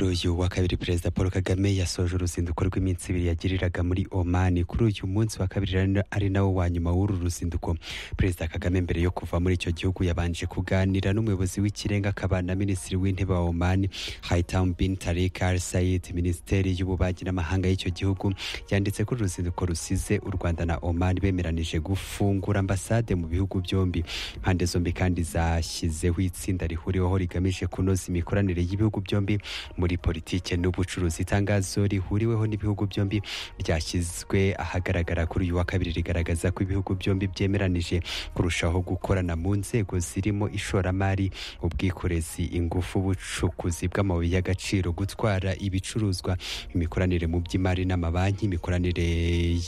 uyu wa kabiri perezida paul kagame yasoje uruzinduko rw'iminsi ibiri yagiriraga muri oman kuri uyu munsi wa kabiri ari nawo wa nyuma w'uru ruzinduko perezida kagame mbere yo kuva muri icyo gihugu yabanje kuganira n'umuyobozi w'ikirenga akaba na minisitiri w'intebe wa oman haitam bin tarik al said minisiteri y'ububanyi n'amahanga y'icyo gihugu yanditse ko uruzinduko rusize u rwanda na oman bemeranije gufungura ambasade mu bihugu byombi impande zombi kandi zashyizeho itsinda rihuriweho rigamije kunoza imikoranire y'ibihugu byombi muri politike n'ubucuruzi itangazo rihuriweho n'ibihugu byombi ryashyizwe ahagaragara kuri uyu wa kabiri rigaragaza ko ibihugu byombi byemeranije kurushaho gukorana mu nzego zirimo ishoramari ubwikorezi ingufu ubucukuzi bw'amabuye y'agaciro gutwara ibicuruzwa imikoranire mu by'imari n'amabanki imikoranire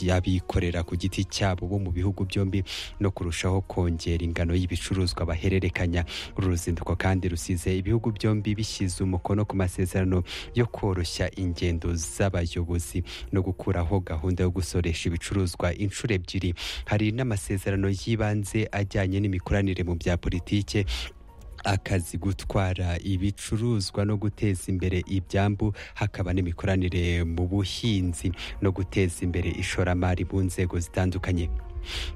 y'abikorera ku giti cyabo bo mu bihugu byombi no kurushaho kongera ingano y'ibicuruzwa bahererekanya uru ruzinduko kandi rusize ibihugu byombi bishyize umukono ku masezerano yo koroshya ingendo z'abayobozi no gukuraho gahunda yo gusoresha ibicuruzwa inshuro ebyiri hari n'amasezerano y'ibanze ajyanye n'imikoranire mu bya politike akazi gutwara ibicuruzwa no guteza imbere ibyambu hakaba n'imikoranire mu buhinzi no guteza imbere ishoramari mu nzego zitandukanye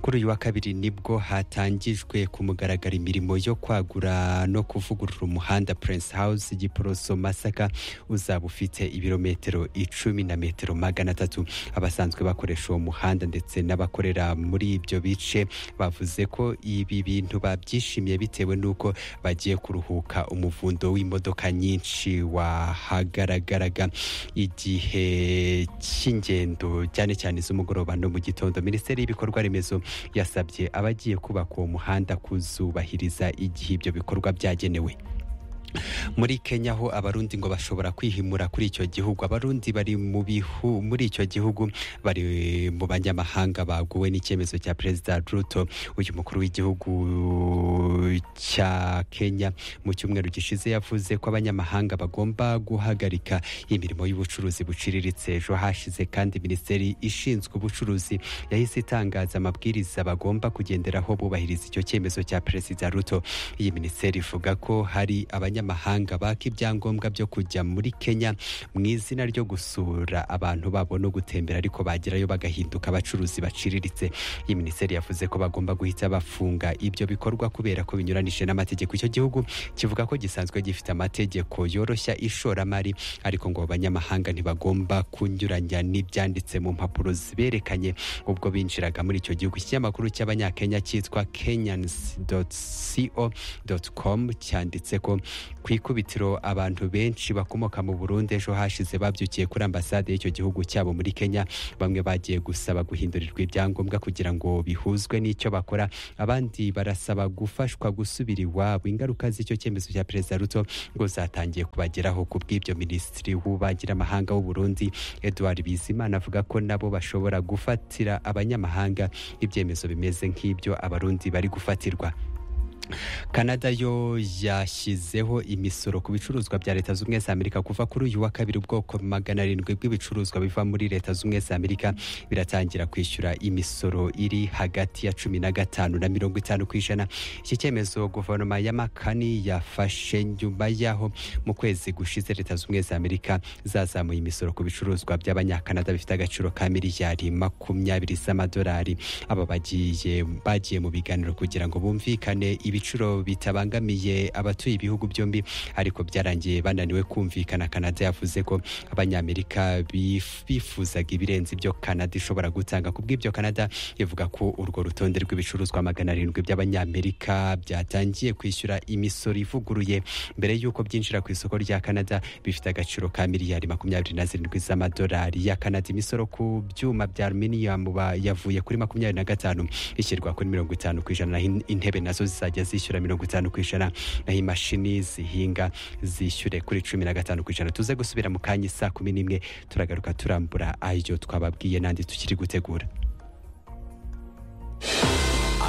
kuri uyu wa kabiri nibwo hatangijwe ku mugaragaro imirimo yo kwagura no kuvugurura umuhanda Prince House Giporoso Masaka uzaba ufite ibirometero icumi na metero magana atatu abasanzwe bakoresha uwo muhanda ndetse n'abakorera muri ibyo bice bavuze ko ibi bintu babyishimiye bitewe n'uko bagiye kuruhuka umuvundo w'imodoka nyinshi wahagaragaraga igihe cy'ingendo cyane cyane z'umugoroba no mu gitondo minisiteri y'ibikorwa remezo yasabye abagiye kubaka uwo muhanda kuzubahiriza igihe ibyo bikorwa byagenewe muri kenya aho abarundi ngo bashobora kwihimura kuri icyo gihugu abarundi bari mu bihu muri icyo gihugu bari mu banyamahanga baguwe n'icyemezo cya perezida ruto uyu mukuru w'igihugu cya kenya mu cyumweru gishize yavuze ko abanyamahanga bagomba guhagarika imirimo y'ubucuruzi buciriritse ejo hashize kandi minisiteri ishinzwe ubucuruzi yahise itangaza amabwiriza bagomba kugenderaho bubahiriza icyo cyemezo cya perezida ruto iyi minisiteri ivuga ko hari abanyamahanga abanyamahanga baka ibyangombwa byo kujya muri kenya mu izina ryo gusura abantu babo no gutembera ariko bagerayo bagahinduka abacuruzi baciriritse iyi minisiteri yavuze ko bagomba guhita bafunga ibyo bikorwa kubera ko binyuranije n'amategeko icyo gihugu kivuga ko gisanzwe gifite amategeko yoroshya ishoramari ariko ngo abanyamahanga ntibagomba kunyuranya n'ibyanditse mu mpapuro ziberekanye ubwo binjiraga muri icyo gihugu ikinyamakuru cy'abanyakenya cyitwa kenyans.co.com cyanditse ko ku ikubitiro abantu benshi bakomoka mu Burundi ejo hashize babyukiye kuri ambasade y'icyo gihugu cyabo muri Kenya bamwe bagiye gusaba guhindurirwa ibyangombwa kugira ngo bihuzwe n'icyo bakora abandi barasaba gufashwa gusubira iwabo ingaruka z'icyo cyemezo cya perezida Ruto ngo zatangiye kubageraho ku bw'ibyo minisitiri w'ububanyi n'amahanga w'u Burundi Edouard Bizimana avuga ko nabo bashobora gufatira abanyamahanga ibyemezo bimeze nk'ibyo abarundi bari gufatirwa Canada yo yashyizeho imisoro ku bicuruzwa bya leta z'ubumwe za Amerika kuva kuri uyu wa kabiri ubwoko magana arindwi bw'ibicuruzwa biva muri leta z'ubumwe za Amerika biratangira kwishyura imisoro iri hagati ya cumi na gatanu na mirongo itanu ku ijana iki cyemezo guverinoma ya makani yafashe nyuma y'aho mu kwezi gushize leta z'ubumwe za Amerika zazamuye imisoro ku bicuruzwa by'abanyakanada bifite agaciro ka miliyari makumyabiri z'amadolari aba bagiye bagiye mu biganiro kugira ngo bumvikane ibi ibiciro bitabangamiye abatuye ibihugu byombi ariko byarangiye bananiwe kumvikana Canada yavuze ko abanyamerika bifuzaga ibirenze ibyo Canada ishobora gutanga ku bw'ibyo Canada ivuga ko urwo rutonde rw'ibicuruzwa magana arindwi by'abanyamerika byatangiye kwishyura imisoro ivuguruye mbere y'uko byinjira ku isoko rya Canada bifite agaciro ka miliyari makumyabiri na zirindwi z'amadolari ya Canada imisoro ku byuma bya aluminium yavuye kuri makumyabiri na gatanu ishyirwa kuri mirongo itanu ku ijana intebe nazo zizajya zishyura mirongo itanu ku ijana naho imashini zihinga zishyure kuri cumi na gatanu ku ijana tuze gusubira mu kanya saa kumi n'imwe turagaruka turambura ayo twababwiye n'andi tukiri gutegura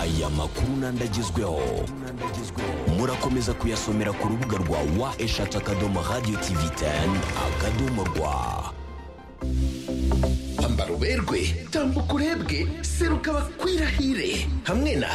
aya makuru n'andi agezweho murakomeza kuyasomera ku rubuga rwa wa eshatu akadomo radiyo tivi teni akadomo rwa ambara uberwe tambuka urebwe seruka bakwirahire hamwe na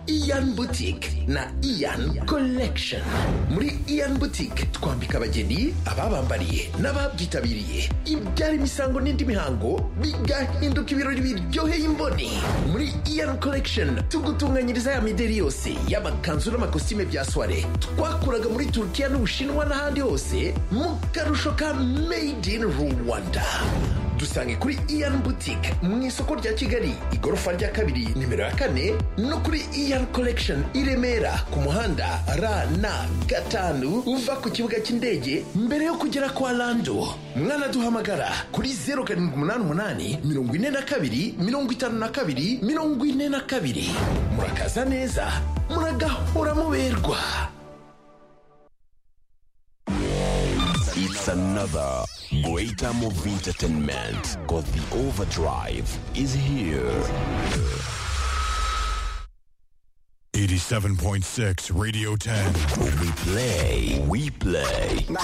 iyan butike na iyan collection muri iyan butike twambika abageni ababambariye n'ababyitabiriye ibyara imisango n'indi mihango bigahinduka ibirori biryoheye imboni muri iyan collection tugutunganyiriza ya mideri yose y'amakanzu n'amakositime bya soire twakuraga muri turukiya n'ubushinwa n'ahandi hose mu karusho ka made in rwanda dusange kuri iyan butike mu isoko rya kigali igorofa rya kabiri nimero ya kane no kuri iyan collection i remera ku muhanda rn gatanu uva ku kibuga cy'indege mbere yo kugera kwa lando mwanaduhamagara kuri zeru karindwi umunani umunani mirongo ine na kabiri mirongo itanu na kabiri mirongo ine na kabiri murakaza neza muragahora muberwa It's another great time of entertainment because the overdrive is here. 87.6 Radio 10. We play, we play.